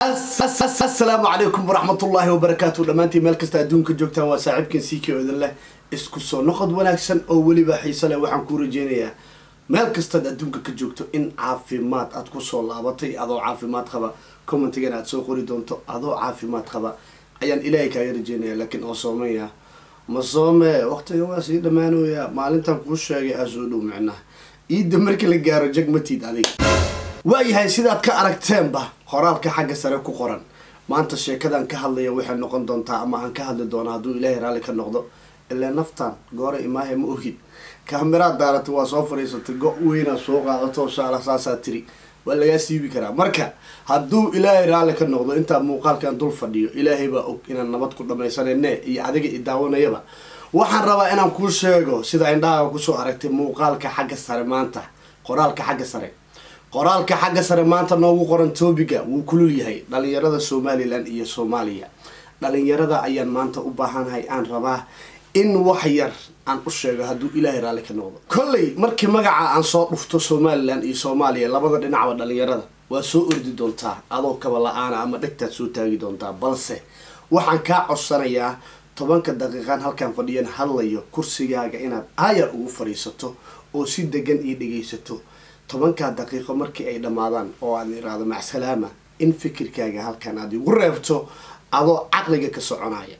asalaamu calaykum waraxmatullaahi wabarakaatu dhammaantiin meel kasta adduunka joogtaan waa saaxiibkan siiki oodan leh isku soo noqod wanaagsan oo weliba xiise leh waxaan kuu rajeynayaa meel kastaad adduunka ka joogto in caafimaad aad kusoo laabatay adoo caafimaad qaba commentigan aad soo qori doonto adoo caafimaad qaba ayaan ilaahay kaaga rajeynaya laakiin oo soomaya ma soome waqtiga waa sii dhammaanooya maalintan kuu sheegay aa soo dhow micnaha iidda markii la gaaro jagmatiid adiga waayahay sidaad ka aragteenba qoraalka xagga sare ku qoran maanta sheekadan ka hadlaya waxay noqon doontaa ama aan ka hadli doonaa hadduu ilaahay raalli ka noqdo ilaa naftan goora imaahe ma ogid kaamiraad daarata waa soo fadhiisatay go- weynaa soo qaadato shaala saasaa tiri waa lagaa siibi karaa marka hadduu ilaahay raalli ka noqdo intaa muuqaalkan dul fadhiyo ilaahay baa og inaan nabad ku dhamaysanayne iyo adiga i daawanayaba waxaan rabaa inaan kuu sheego sida indhahaga kusoo aragtay muuqaalka xagga sare maanta qoraalka xagga sare qoraalka xagga sare maanta noogu qoran toobiga wuu kulul yahay dhalinyarada somalilan iyo soomaaliya dhalinyarada ayaan maanta u baahanahay aan rabaa in wax yar aan u sheego hadduu ilaahay raalli ka noqdo kolley markii magaca aan soo dhufto somalilan iyo soomaaliya labada dhinacba dhalinyarada waa soo ordi doontaa adoo kaba la-aana ama dhegtaad soo taagi doontaa balse waxaan kaa codsanayaa tobanka daqiiqaan halkaan fadhiyan hadlayo kursigaaga inaad aayar ugu fadhiisato oo si degan ii dhegaysato tobankaa daqiiqo markii ay dhammaadaan oo aad iraahdo macsalaama in fikirkaaga halkan aad igu reebto adoo caqliga ka soconaya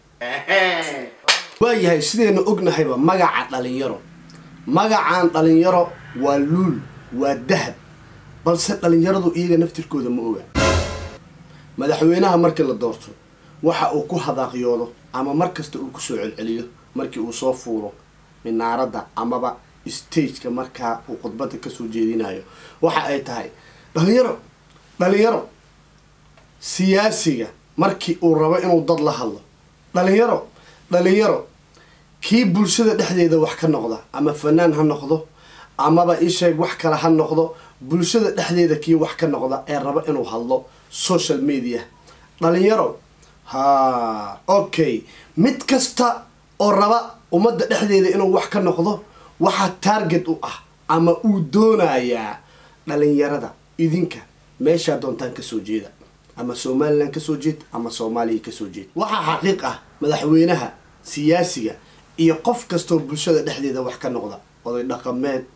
waayahay sidaynu ognahayba magaca dhalinyaro magacaan dhalinyaro waa luul waa dahab balse dhalinyaradu iyaga naftirkooda ma oga madaxweynaha markii la doorto waxa uu ku hadaaqyoodo ama mar kasta uu kusoo celceliyo markii uu soo fuuro minaaradda amaba stageka markaa uu khudbada kasoo jeedinayo waxa ay tahay dhalinyaro dhalinyaro siyaasiga markii uu rabo inuu dad la hadlo dhalinyaro dhalinyaro kii bulshada dhexdeeda wax ka noqda ama fanaan ha noqdo amaba isheeg wax kale ha noqdo bulshada dhexdeeda kii wax ka noqda ee rabo inuu hadlo social media dhalinyaro ha okay mid kasta oo raba ummadda dhexdeeda inuu wax ka noqdo waxaa target u ah ama uu doonayaa dhalinyarada idinka meeshaa doontaan kasoo jeeda ama somalilan kasoo jeed ama soomaaliya kasoo jeed waxaa xaqiiq ah madaxweynaha siyaasiga iyo qof kastoo bulshada dhexdeeda wax ka noqda oday dhaqameed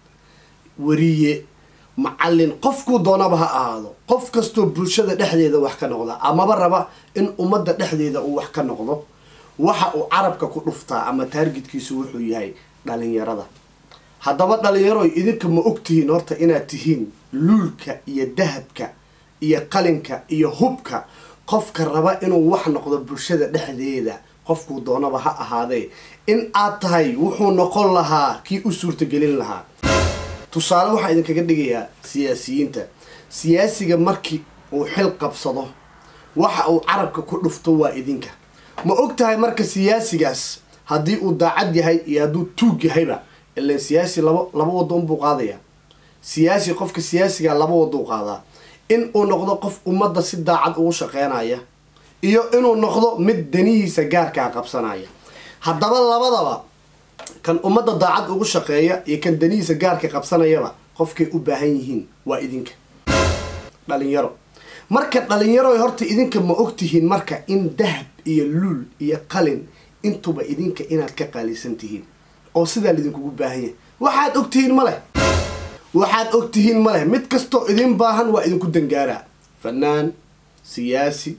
wariye macallin qofkuu doonaba ha ahaado qof kastoo bulshada dhexdeeda wax ka noqda amaba raba in ummadda dhexdeeda uu wax ka noqdo waxa uu carabka ku dhuftaa ama taargetkiisu wuxuu yahay dhalinyarada haddaba dhalinyaroy idinka ma og tihiin horta inaad tihiin luulka iyo dahabka iyo qalinka iyo hubka qofka raba inuu wax noqdo bulshada dhexdeeda qofkuu doonaba ha ahaadee in aad tahay wuxuu noqon lahaa kii u suurtagelin lahaa tusaale waxaa idinkaga dhigayaa siyaasiyiinta siyaasiga markii uu xil qabsado waxa uu carabka ku dhufto waa idinka ma og tahay marka siyaasigaas haddii uu daacad yahay iyo hadduu tuug yahayba ilan siyaasi laba laba waddo unbuu qaadayaa siyaasi qofka siyaasiga laba wadou qaadaa in uu noqdo qof ummadda si daacad ugu shaqeynaya iyo inuu noqdo mid danihiisa gaarkaa qabsanaya haddaba labadaba kan ummadda daacad ugu shaqeeya iyo kan danihiisa gaarka qabsanayaba qofkay u baahan yihiin waa idinka dhalinyaro marka dhalinyaro horta idinka ma ogtihiin marka in dahab iyo luul iyo qalin intuba idinka inaad ka qaalisan tihiin oo sidaa laidinkugu baahan yahay waxaad ogtihiin ma leh waxaad ogtihiin ma leh mid kastoo idin baahan waa idinku dangaaraa fanaan siyaasi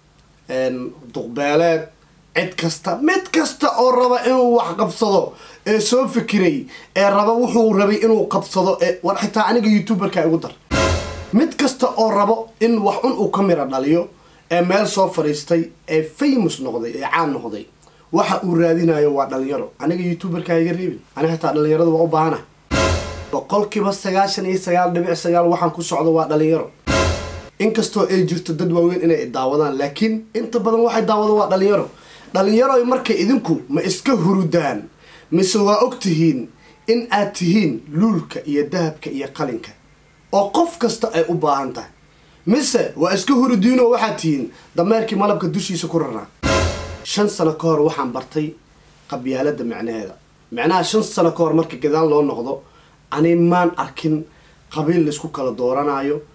duqbeeleed cid kasta mid kasta oo raba inuu wax qabsado ee soo fikiray ee raba wuxuu rabay inuu qabsado ee war xitaa aniga youtuberka igu dar mid kasta oo rabo in wax un uu ka mira dhaliyo ee meel soo fadhiistay ee famous noqday ee caan noqday waxa uu raadinayo waa dhalinyaro aniga youtuberka iga reebin aniga xitaa dhalinyarada waa u baahana boqolkiiba sagaashan iyo sagaal dhibic sagaal waxaan ku socdo waa dhalinyaro inkastoo ay jirto dad waaweyn inay daawadaan laakiin inta badan waxay daawado waa dhalinyaro dhalinyaro marka idinku ma iska hurudaan mise waa og tihiin in aad tihiin luulka iyo dahabka iyo qalinka oo qof kasta ay u baahan tahay mise waa iska hurudiinoo waxaad tihiin dameerkii malabka dushiisa ku raraa shan sano ka hor waxaan bartay qabyaalada macnaheeda macnaha shan sano ka hor marka gadaal loo noqdo ani maan arkin qabiil laysku kala dooranayo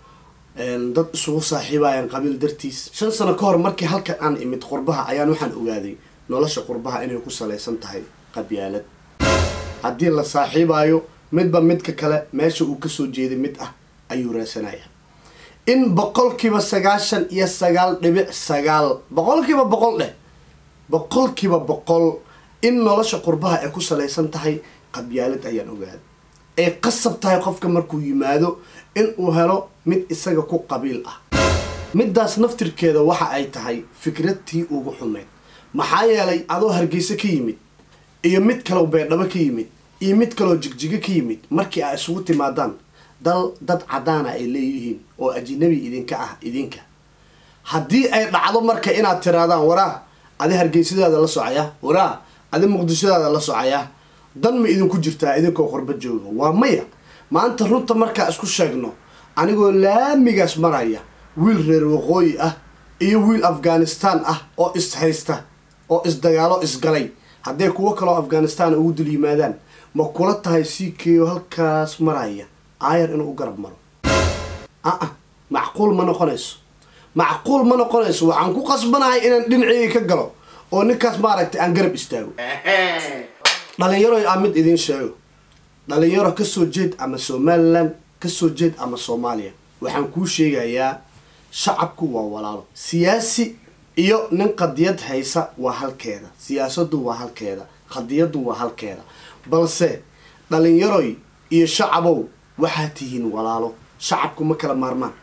dad isugu saaxiibayaan qabiil dartiis shan sano ka hor markii halkan aan imid qurbaha ayaan waxaan ogaaday nolosha qurbaha inay ku salaysan tahay qabyaalad haddii la saaxiibayo midba midka kale meesha uu kasoo jeeday mid ah ayuu raasanaya in boqolkiiba sagaashan iyo sagaal dhibic sagaal boqolkiiba boqol dheh boqolkiiba boqol in nolosha qurbaha ay ku salaysan tahay qabyaalad ayaan ogaaday ay qasab tahay qofka markuu yimaado in uu helo mid isaga ku qabiil ah middaas naftirkeeda waxa ay tahay fikradtii ugu xumeyd maxaa yeelay adoo hargeysa ka yimid iyo mid kaloo beerdhabo ka yimid iyo mid kaloo jigjigo ka yimid markii ay isugu timaadaan dal dad caddaana ay leeyihiin oo ajinabi idinka ah idinka haddii ay dhacdo marka inaad tiraadaan waraa adi hargeysadaada la socaya waraa adi muqdishadaada la socaya dan ma idinku jirtaa idinkoo qurba jooga waa maya maanta runta markaa isku sheegno anigoo laamigaas maraya wiil reer waqooyi ah iyo wiil afghanistan ah oo is haysta oo isdagaalo isgalay hadday kuwo kaloo afghanistan ugu dul yimaadaan ma kula tahay c k o halkaas maraya aayar inuu u garab maro a-a macquul ma noqonayso macquul ma noqonayso waxaan ku qasbanahay inaan dhinaceyga ka galo oo ninkaas maaragtay aan garab istaago dhalinyaro aa mid idiin sheego dhalinyaro kasoo jeed ama somalilan kasoo jeed ama soomaaliya waxaan kuu sheegayaa shacabku waa walaalo siyaasi iyo nin qadiyad haysa waa halkeeda siyaasadu waa halkeeda qadiyadu waa halkeeda balse dhalinyaroy iyo shacabow waxaa tihiin walaalo shacabku ma kala maarmaan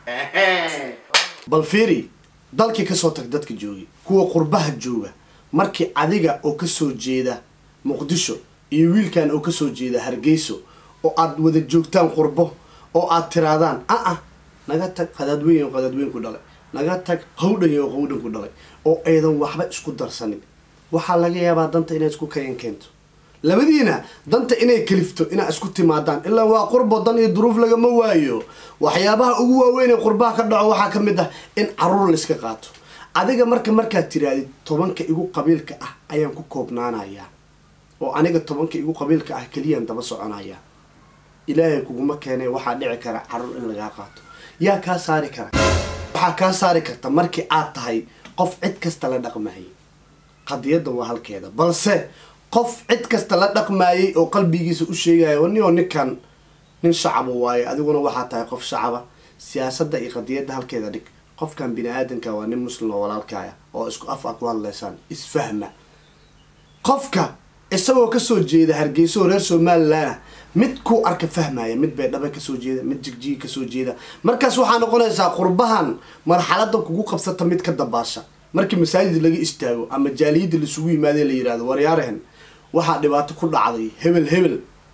bal fiiri dalkii kasoo tag dadka joogi kuwa qurbaha jooga markii adiga oo kasoo jeeda muqdisho iyo wiilkan oo kasoo jeeda hargeyso oo aad wada joogtaan qurbo oo aad tiraadaan a-a naga tag qadaadweyn oo qadaadweyn ku dhalay naga tag hawdhan oo hawdhan ku dhalay oo aydan waxba isku darsanin waxaa laga yaabaa danta inay isku kayan keento labadiina danta inay kalifto inaa isku timaadaan ilaa waa qurbo dan iyo duruuf lagama waayo waxyaabaha ugu waaweyn ee qurbaha ka dhaco waxaa ka mid ah in caruur layska qaato adiga marka markaad tiraadid tobanka igu qabiilka ah ayaan ku koobnaanayaa oo aniga tobanka igu qabiilka ah keliyaan daba soconayaa ilaahay kuguma keenay waxaa dhici kara caruur in lagaa qaato yaa kaa saari kara waxaa kaa saari karta markii aad tahay qof cid kasta la dhaqmayay qadiyadda waa halkeeda balse qof cid kasta la dhaqmaayay oo qalbigiisa u sheegaya nio ninkan nin shacaba waaye adiguna waxaa tahay qof shacaba siyaasadda iyo qadiyadda halkeeda dhig qofkan bini aadanka waa nin muslim oo walaalkaaya oo isku af a ku hadlaysaan isfahma qofka isagoo kasoo jeeda hargeysa oo reer somalilan ah mid ku arka fahmaya mid baydhaba kasoo jeeda mid jigjiga kasoo jeeda markaas waxaa noqonaysaa qurbahan marxalada kugu qabsata mid ka dabaasha markii masaajid laga istaago ama jaaliyadda laisugu yimaade la yihahdo waryaarahan waxaa dhibaato ku dhacday hebel hebel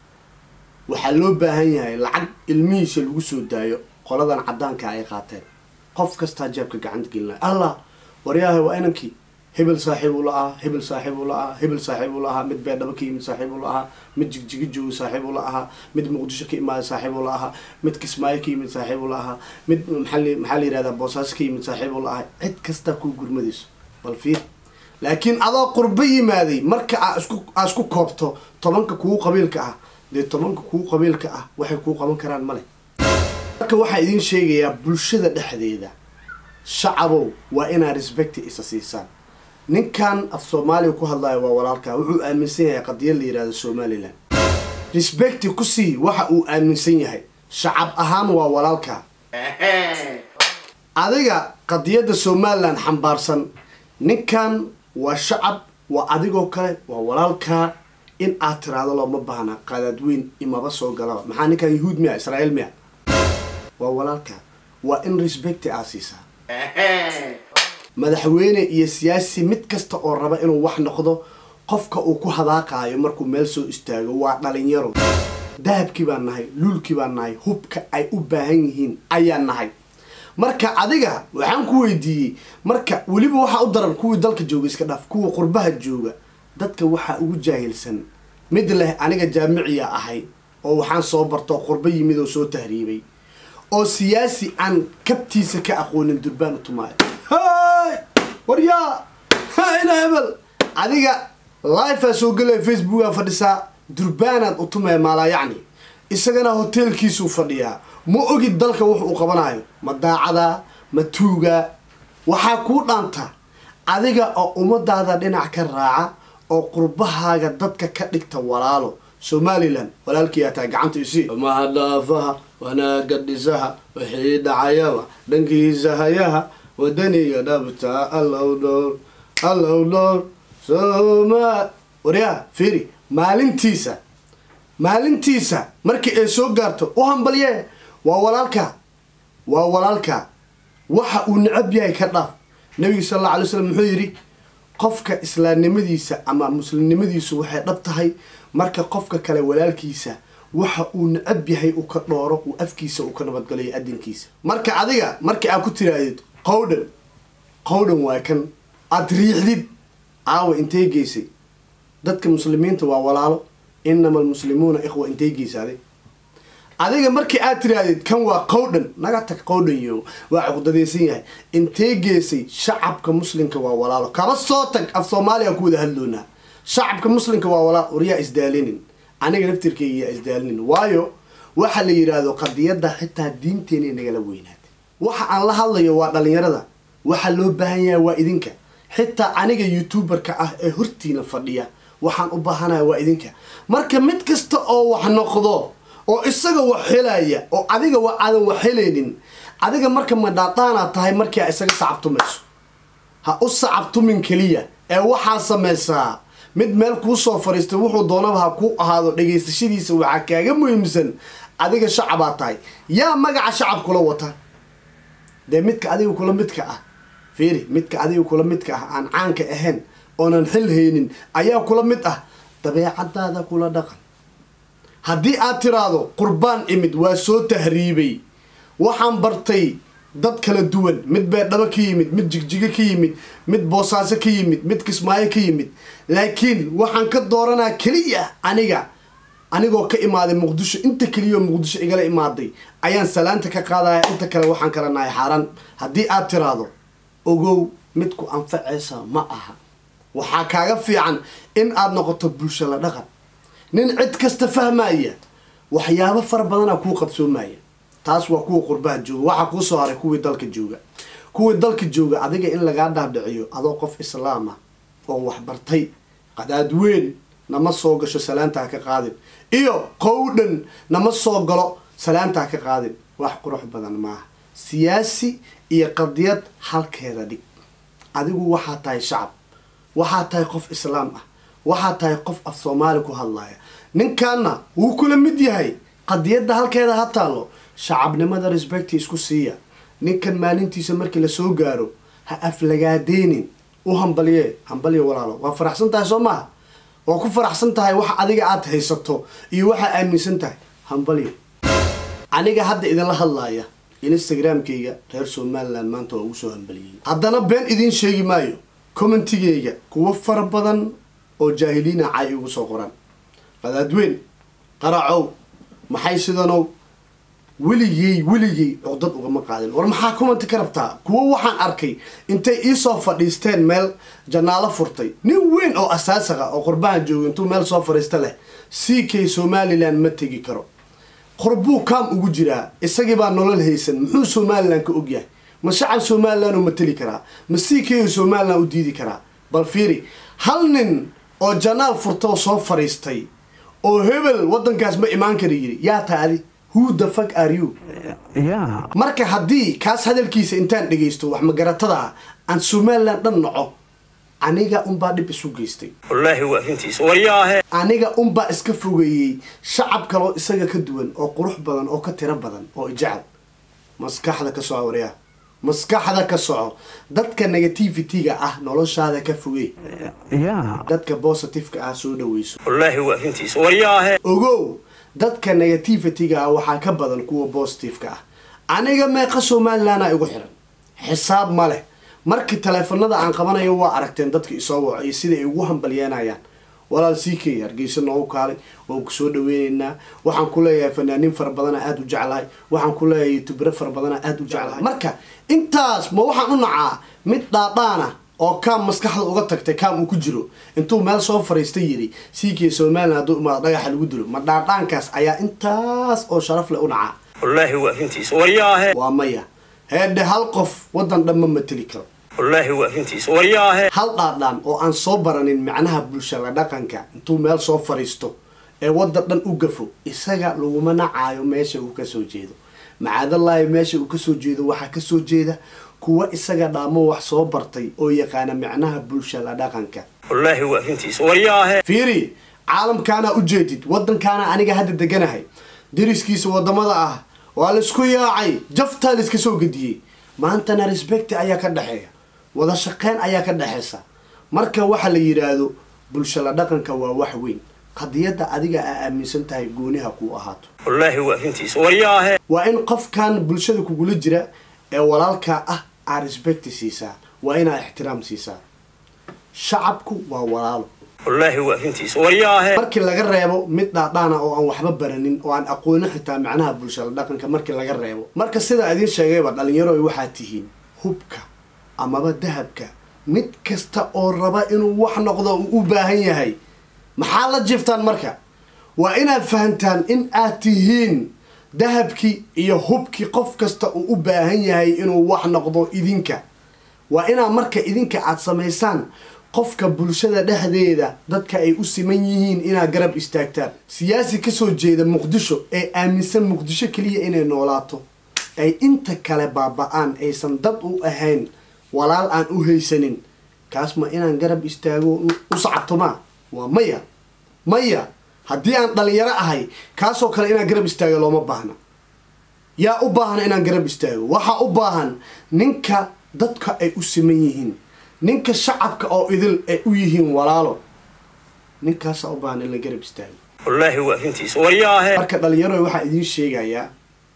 waxaa loo baahan yahay lacag ilmihiisa lagu soo daayo qoladan cadaanka ay qaateen qof kastaa jeebka gacanta gelinaya allah waryaaha waa inankii hebel saaxiib ula ahaa hebel saaxiib ula ahaa hebel saaxiib ula ahaa mid beerdhabo ka yimid saaxiib ula ahaa mid jigjiga jooga saaxiib ula ahaa mid muqdisho ka imaada saaxiib ula ahaa mid kismaayo ka yimid saaxiib ula ahaa mid maxaa maxaa la yihahdaa boosaaso ka yimid saaxiib ula ahaa cid kastaa kuu gurmadayso bal fiir laakiin adoo qurbo yimaaday marka aa isku aa isku koobto tobanka kugu qabiilka ah dee tobanka kugu qabiilka ah waxay kuu qaban karaan male marka waxaa idiin sheegayaa bulshada dhexdeeda shacabow waa inaad respecti isa siisaan ninkan af soomaaliya ku hadlaya waa walaalkaa wuxuu aaminsan yahay qadiyad la yihahdo somalilan respecti ku sii waxa uu aaminsan yahay shacab ahaan waa walaalkaa adiga qadiyadda somalilan xambaarsan ninkan waa shacab waa adigoo kale waa walaalkaa in aad tiraahdo looma baahna qadaadweyn imaba soo galaba maxaa ninkan yahuud miya israa'iil miya waa walaalkaa waa in respecti aad siisaa madaxweyne iyo siyaasi mid kasta oo raba inuu wax noqdo qofka uu ku hadaaqaayo markuu meel soo istaago waa dhalinyaro dahabkii baan nahay luulkii baan nahay hubka ay u baahan yihiin ayaan nahay marka adiga waxaan ku weydiiyey marka weliba waxaa u daran kuwii dalka jooga iska dhaaf kuwa qurbaha jooga dadka waxaa ugu jaahilsan mid leh aniga jaamiciya ahay oo waxaan soo bartoo qurbo yimid oo soo tahriibay oo siyaasi aan kabtiisa ka aqoonin durbaan u tumaayo hay waryaa ina hebel adiga lifea soo gelaya facebookaa fadhisaa durbaanaad u tumaya maalaa yacni isagana hoteelkiisuu fadhiyaa ma ogid dalka wuxu uu qabanayo ma daacadaa ma tuugaa waxaa kuu dhaanta adiga oo ummadaada dhinac ka raaca oo qurbahaaga dadka ka dhigta walaalo somalilan walaalkii ataa gacanta isii mahadhaafaha wanaaga dhisaha wixii dhacayaba dhankiisa hayaha wadaniga dhabta allow dhowr allow dhowr soma waryaa fiiri maalintiisa maalintiisa markii ay soo gaarto u hambalye waa walaalka waa walaalka waxa uu necab yahay ka dhaaf nabiga sal alla alay slam muxuu yidhi qofka islaamnimadiisa ama muslimnimadiisu waxay dhab tahay marka qofka kale walaalkiisa waxa uu necab yahay uu ka dhooro uu afkiisa uu ka nabadgalayo adinkiisa marka adiga markii aad ku tiraadid qowdhan qowdhan waa kan aada riixdid aawa intay geysay dadka muslimiinta waa walaalo inama almuslimuuna ikhwa intay geysaaday adiga markii aad tirahdid kan waa qowdhan naga tag qowdhan yo waa cuqdadaysan yahay intee geesay shacabka muslimka waa walaalo kaba soo tag af soomaaliya ku wada hadloonaa shacabka muslimka waa walaalo waryaa isdaalinin aniga naftirkeyga yaa isdaalinin waayo waxa la yidhaahdo qadiyadda xitaa diinteenay nagala weynaatay waxa aan la hadlayo waa dhalinyarada waxa loo baahan yahay waa idinka xitaa aniga youtuberka ah ee hortiina fadhiya waxaan u baahanaya waa idinka marka mid kasta oo wax noqdo oo isaga wax helaya oo adiga wa aadan wax helaynin adiga marka madhaadaanaad tahay markii a isaga sacabtumayso ha u sacabtumin keliya ee waxaa samaysaa mid meel kuu soo fadhiistay wuxuu doonaba ha ku ahaado dhegaysashadiisa waxaa kaaga muhiimsan adiga shacabaa tahay yaa magaca shacab kula wata dee midka adiga kula midka ah fiiri midka adiga kula midka ah aan caanka ahayn oonan xil haynin ayaa kula mid ah dabeecadaada kula dhaqan haddii aad tiraahdo qurbaan imid waa soo tahriibay waxaan bartay dad kala duwan mid beedhabo ka yimid mid jigjigo ka yimid mid boosaaso ka yimid mid kismaayo ka yimid laakiin waxaan ka dooranaa keliya aniga anigoo ka imaaday muqdisho inta keliyaoo muqdisho igala imaaday ayaan salaanta ka qaadaya inta kale waxaan kala nahay xaaraan haddii aad tiraahdo ogow midku anfacaysa ma aha waxaa kaaga fiican in aad noqoto bulsho la dhaqan nin cid kasta fahmaya waxyaabo fara badana kuu qabsoomaya taas waa kuwa qurbaha jooga waxaa kuu soo haray kuwii dalka jooga kuwii dalka jooga adiga in lagaa dhaadhiciyo adoo qof islaam ah oo waxbartay qadaad weyn nama soo gasho salaantaa ka qaadin iyo qowdhan nama soo galo salaantaa ka qaadin wax qurux badan maaha siyaasi iyo qadiyad halkeeda dhig adigu waxaa tahay shacab waxaa tahay qof islaam ah waxaa tahay qof af soomaali ku hadlaya ninkaana wuu kula mid yahay qadiyadda halkeeda ha taallo shacabnimada respecti isku siiya ninkan maalintiisa markii lasoo gaaro ha aflagaadeynin u hambalye hambalye walaalo waa faraxsan tahay soo maaha waa ku faraxsan tahay waxa adiga aad haysato iyo waxaa aaminsan tahay hambalye aniga hadda idinla hadlaaya instagramkayga reer somaliland maanta waa ugu soo hambaliyey haddana been idiin sheegi maayo commentigayga kuwo fara badan oo jaahiliina cay igu soo qoran qadaadweyn qaracow maxay sidanow weligey weligey cudad ugama qaadin war maxaa commenti ka rabtaa kuwo waxaan arkay intay iisoo fadhiisteen meel janaalo furtay nin weyn oo asaasaqa oo qurbahan jooga intuu meel soo fadhiista leh c k somaliland ma tegi karo qurbuu kaam ugu jiraa isagii baa nolol haysan muxuu somalilan ka ogyahay ma shacab somalilan u mateli karaa ma c k somalilan u diidi karaa bal fiiri hal nin oo janaal furtoo soo fadhiistay oo hebel waddankaas ma imaan kara yiri yaa taadi who the fuck are you Yeah. marka haddii kaas hadalkiisa intaan dhegaysto wax magaratada ah aan somalilan dhan naco aniga unbaa dhib isu geystay wallaahi waa runtiis waryaahe aniga unbaa iska fogeeyey shacab kaloo isaga ka duwan oo qurux badan oo ka tiro badan oo ijecel maskaxda ka soco waryaa maskaxda ka soco dadka negativity-ga ah noloshaada ka fogey Yeah. dadka positive-ka ah soo dhaweyso wallaahi waa runtiis waryaahe ogow dadka negativity-ga ah waxaa ka badan kuwa positive-ka ah aniga meeqa somalilanaa igu xiran xisaab ma leh markii taleefanada aan qabanayo waa aragteen dadka isoo waco iyo sida ay ugu hambalyeenayaan walaal c k hargeysa noogu kaalay waan ku soo dhaweyneynaa waxaan ku leeyahay fanaaniin fara badana aada u jeclahay waxaan ku leeyahay youtubero fara badana aada u jeclahay marka intaas ma waxaan u nacaa mid dhaadhaana oo kaam maskaxda uga tagtay kaam uu ku jiro intuu meel soo fariista yiri siikiya somalilan hadduu imaado dhagaxa lagu dilo ma dhaadhaankaas ayaa intaas oo sharaf leh u dhacaa wallaahi waa runtiis waryaahe waa maya heedhe hal qof waddan dhan ma mateli karo wallaahi waa runtiis waryaahe hal dhaadhaan oo aan soo baranin macnaha bulshada dhaqanka intuu meel soo fariisto ee waddan dhan u gafo isaga laguma nacaayo meesha uu kasoo jeedo macaadallaahi meesha uu kasoo jeedo waxaa kasoo jeeda kuwa isaga dhaamo wax soo bartay oo yaqaana macnaha bulshada dhaqanka wallaahi waa runtiis waryaahe fiiri caalamkaana ujeedid waddankaana aniga hadda deganahay dariskiisa wadamada ah waa laisku yaacay jaftaa laiska soo gediyey maantana respecti ayaa ka dhexeeya wada shaqeyn ayaa ka dhexeysa marka waxa la yidhaahdo bulshada dhaqanka waa wax weyn qadiyadda adiga aa aaminsan tahay gooniha kuu ahaato wallaahi waa runtiis waryaahe waa in qofkan bulshada kugula jira ee walaalkaa ah aa respecti siisaa waa inaa ixtiraam siisaa shacabku waa walaalo wallaahi waa runtiis waryaahe markii laga reebo mid dhaadhaana oo aan waxba baranin oo aan aqoonin xitaa macnaha bulshada dhaqanka markii laga reebo marka sidaa idiin sheegayba dhalinyaro waxaa tihiin hubka amaba dahabka mid kasta oo raba inuu wax noqdo uu u baahan yahay maxaa la jiftaan marka waa inaad fahantaan in aad tihiin dahabkii iyo hubkii qof kasta uu u baahan yahay inuu wax noqdo idinka waa inaad marka idinka aad samaysaan qofka bulshada dhexdeeda dadka ay u siman yihiin inaad garab istaagtaan siyaasi kasoo jeeda muqdisho ee aaminsan muqdisho keliya inay noolaato ay inta kale baaba-aan aysan dad u ahayn walaal aan u haysanin kaas ma inaan garab istaago u sacabtomaa waa maya maya haddii aan dhalinyaro ahay kaasoo kale inaan garab istaago looma baahna yaa u baahna inaan garab istaago waxaa u baahan ninka dadka ay u siman yihiin ninka shacabka oo idil ay u yihiin walaalo ninkaasaa u baahan in la garab istaago wallaahi waa runtiis waryaahe marka dhalinyaro waxaa idiin sheegayaa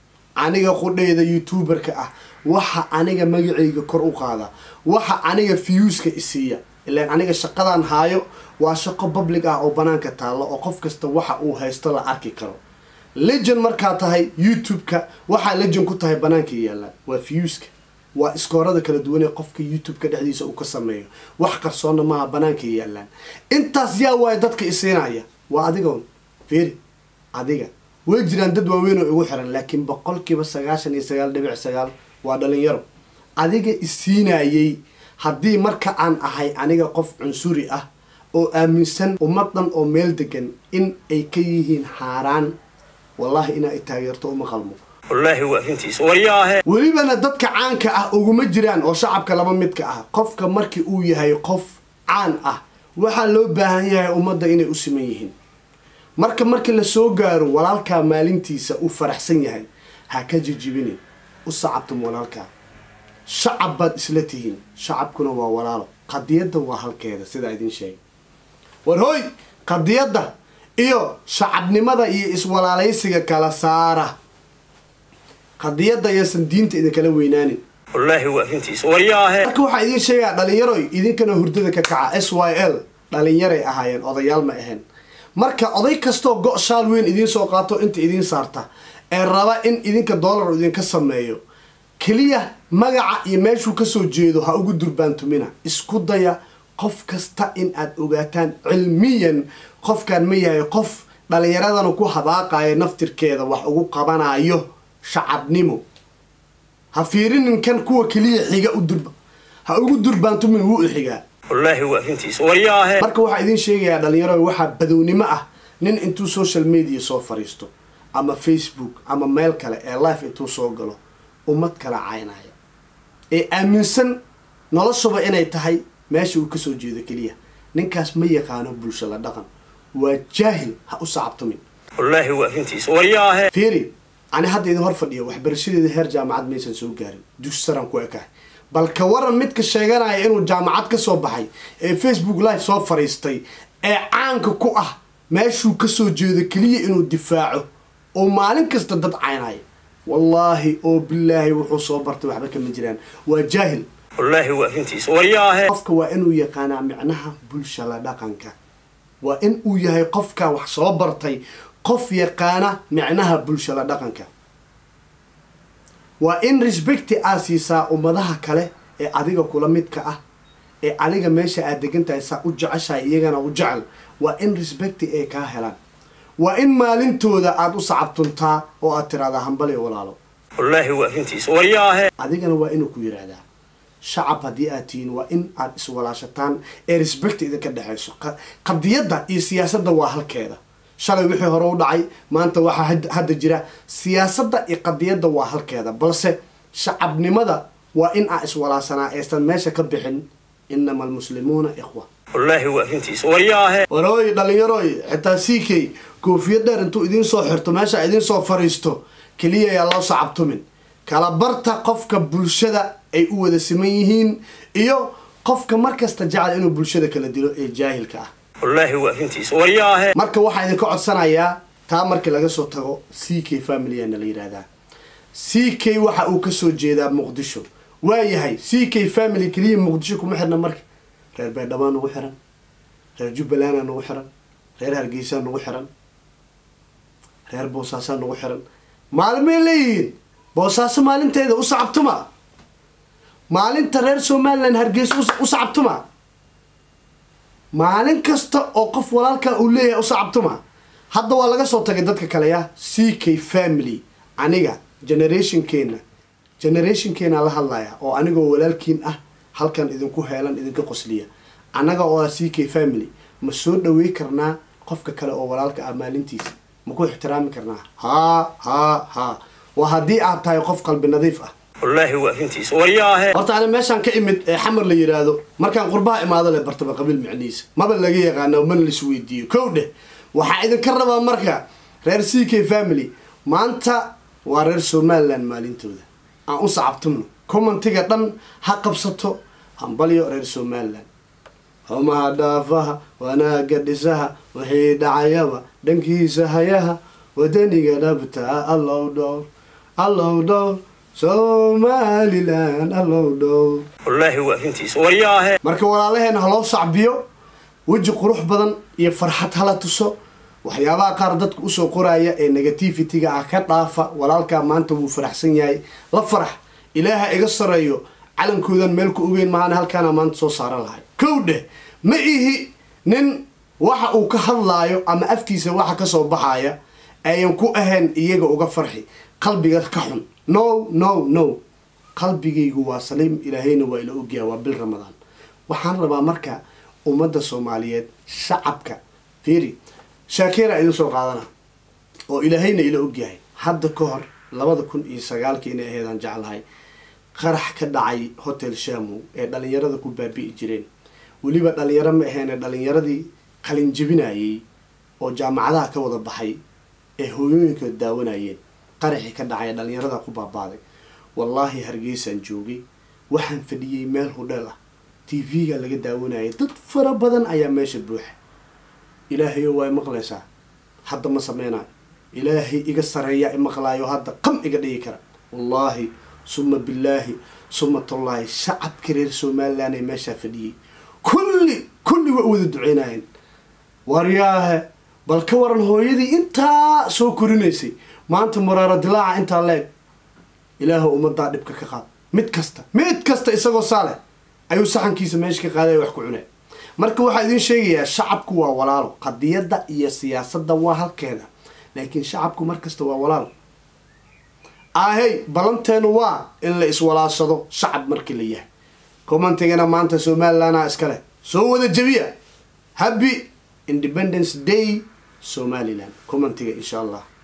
aniga qudhayda youtuberka ah waxa aniga magacayga kor u qaada waxa aniga fiyuuska isiiya ilaan aniga shaqadan haayo waa shaqo public ah oo banaanka taallo oo qof kasta waxa uu haysto la arki karo legend markaa tahay youtube-ka waxaa legend ku tahay banaanka yaallaan waa fiyuuska waa iskoorada kala duwan ee qofka youtube-ka dhexdiisa uu ka sameeyo wax qarsoonna maaha banaanka yaallaan intaas yaa waaya dadka isiinaya waa adigoon feri adiga way jiraan dad waaweyn oo igu xiran laakiin boqolkiiba sagaashan iyo sagaal dhibic sagaal waa dhalinyaro adiga isiinayay haddii marka aan ahay aniga qof cunsuri ah oo aaminsan ummadan oo meel degan in ay ka yihiin xaaraan wallahi inaa i taageerto uma qalmo wallaahi waa runtiis waryaahe welibana dadka caanka ah uguma jiraan oo shacabka laba midka ah qofka markii uu yahay qof caan ah waxaa loo baahan yahay ummadda inay u siman yihiin marka markii lasoo gaaro walaalkaa maalintiisa uu faraxsan yahay ha ka jijibinin u sacabtum walaalkaa shacab baad isla tihiin shacabkuna waa walaalo qadiyadda waa halkeeda sidaa idiin sheegay war hooy qadiyadda iyo shacabnimada iyo iswalaalaysiga kala saara qadiyadda ayaasan diinta idinkala weynaanin wallaahi waa runtiis waryaahe marka waxaa idiin sheegaa dhalinyaroy idinkana hurdada ka kaca s y l dhalinyaray ahaayeen odayaal ma ahayn marka oday kastoo go- shaal weyn idiin soo qaato inta idiin saarta ee raba in idinka doolar idinka sameeyo keliya magaca iyo meeshuu kasoo jeedo ha ugu durbaantumina isku daya qof kasta in aad ogaataan cilmiyan qofkan ma yahay qof dhalinyaradana ku hadaaqayo naftirkeeda wax ugu qabanayo shacabnimo ha fiirinin kan kuwa keliya xiga u durba ha ugu durbaantumin wuu i xigaa wallaahi waa runtiis waryaahe marka waxaa idiin sheegayaa dhalinyaro waxaa badownimo ah nin intuu social media soo fariisto ama facebook ama meel kale ee life intuu soo galo ummad kala caynaya ee aaminsan noloshuba inay tahay meesha uu kasoo jeedo keliya ninkaas ma yaqaano bulsho la dhaqan waa jaahil ha u sacabtumin wallaahi waa runtiis waryaahe fiiri ani hadda idin hor fadhiyo waxbarashadeeda heer jaamacad maysan soo gaarin dus saran ku ekahay bal ka waran midka sheeganaya inuu jaamacad ka soo baxay ee facebook live soo fariistay ee caanka ku ah meeshuu kasoo jeedo keliya inuu difaaco oo maalin kasta dad caynaya wallaahi oo bilaahi wuxuu soo bartay waxba kama jiraan waa jaahil wallaahi waa runtiis waryaahe qofka waa inuu yaqaanaa micnaha bulshada dhaqanka waa in uu yahay qofka wax soo bartay qof yaqaana micnaha bulshada dhaqanka waa in respecti aa siisaa ummadaha kale ee adiga kula midka ah ee adiga meesha aad degan tahay saa u jeceshahay iyagana u jecel waa in respecti ay kaa helaan waa in maalintooda aada u sacabtuntaa oo aad tiraahdaa hambali walaalo wallaahi waa arrintiisa waryaahe adigana waa inuu ku yidhaahdaa shacab haddii aad tihiin waa in aad iswalaashataan ee respect idinka dhexayso qa- qadiyadda iyo siyaasadda waa halkeeda shalay wixii hore u dhacay maanta waxaa had- hadda jira siyaasadda iyo qadiyadda waa halkeeda balse shacabnimada waa in aan iswalaasanaa aysan meesha ka bixin inama almuslimuuna ikhwa wallaahi waa arrintiisa waryaahe warooy dhallinyarooy xitaa c k koofiyad dheer intuu idiin soo xirto meesha idiin soo fariisto keliya yaa loo sacabtumin kala barta qofka bulshada ay u wada siman yihiin iyo qofka markasta jecel inuu bulshada kala dilo ee jaahilka ah wallaahi waa arrintiisa waryaahe marka waxaa idinka codsanayaa taa markii laga soo tago c k familyana la yidhaahdaa c k waxa uu kasoo jeedaa muqdisho waa yahay c k family keliya muqdisho kuma xirna marka reer baydhabaa nagu xiran reer jubbalandaa nagu xiran reer hargeysaa nagu xiran reer boosaasaa nagu xiran maalmay leeyihiin boosaaso maalinteeda u sacabtuma maalinta reer somalilan hargeysa u- u sacabtuma maalin kasta oo qof walaalkaa uu leeyahay u sacabtuma hadda waa laga soo tagay dadka kale ya c k family aniga generationkeena generationkeena la hadlaya oo anigoo walaalkiin ah halkan idinku heelan idinka qosliya annaga oo ah c k family ma soo dhawey karnaa qofka kale oo walaalka ah maalintiisa ma ku ixtiraami karnaa haa haa haa waa haddii aad tahay qof qalbi nadiif ah wallaahi waa arrintiisa waryaahe horta ani meeshaan ka imid ee xamar la yidhaahdo markaan qurbaha imaado le bartaba qabiil macnihiisa maba laga yaqaano mana la isweydiiyo kow dheh waxaa idinka rabaa marka reer c k family maanta waa reer somaliland maalintooda aan u sacabtumno commentiga dhan ha qabsato hambalyo reer somaliland xumaha dhaafaha wanaaga dhisaha wixii dhacayaba dhankiisa hayaha wadaniga dhabtaa allow dhowr allow dhowr somaliland allow dhowr wallaahi waa arrintiisa waryaahe marka walaalaheena ha loo sacbiyo weji qurux badan iyo farxad hala tuso waxyaabaha qaar dadka usoo qoraya ee negativity-ga ah ka dhaafa walaalkaa maanta wuu faraxsan yahay la farax ilaaha iga sareeyo calankoodan meel ku ogeyn maana halkaana maanta soo saaran lahay kow dheh ma ihi nin waxa uu ka hadlaayo ama afkiisa waxa kasoo baxaya ayan ku ahayn iyaga uga farxi qalbiga ka xun no no no qalbigaygu waa saliim ilaahayna waa ila ogyaha waa bil ramadaan waxaan rabaa marka ummadda soomaaliyeed shacabka fiiri shaakeera idin soo qaadana oo ilaahayna ila ogyahay hadda ka hor labada kun iyo sagaalkii inay aheedaan jeclahay qarax ka dhacay hotel shamow ee dhalinyarada ku baabi'i jireen weliba dhalinyaro ma aheene dhalinyaradii qalin jebinayay oo jaamacadaha ka wada baxay ee hooyooyinkood daawanayeen qaraxii ka dhacay ee dhalinyarada ku baabaaday wallaahi hargeysaan joogay waxaan fadhiyey meel hudheel ah t v-ga laga daawanayay dad fara badan ayaa meesha buuxa ilaahayo waa maqlaysaa hadda ma sameynayo ilaahay iga sareeya imaqlaayo hadda qam iga dhigi kara wallaahi suma billaahi suma tullaahi shacabka reer somaliland ee meeshaa fadhiyey kulli kulli waa u wada duceynayeen waryaahe bal ka waran hooyadii intaa soo korinaysay maanta muraaro dilaaca intaa leeg ilaahu ummadaa dhibka ka qaad mid kasta mid kasta isagoo saale ayuu saxankiisa meesha ka qaaday wax ku cunay marka waxaa idiin sheegayaa shacabku waa walaalo qadiyadda iyo siyaasadda waa halkeeda laakiin shacabku markasta waa walaalo ahey balanteenu waa in la iswalaashado shacab markii la yahay commentigana maanta somalilandaa iskale soo wada jebiya happy independence day somaliland commentiga insha allah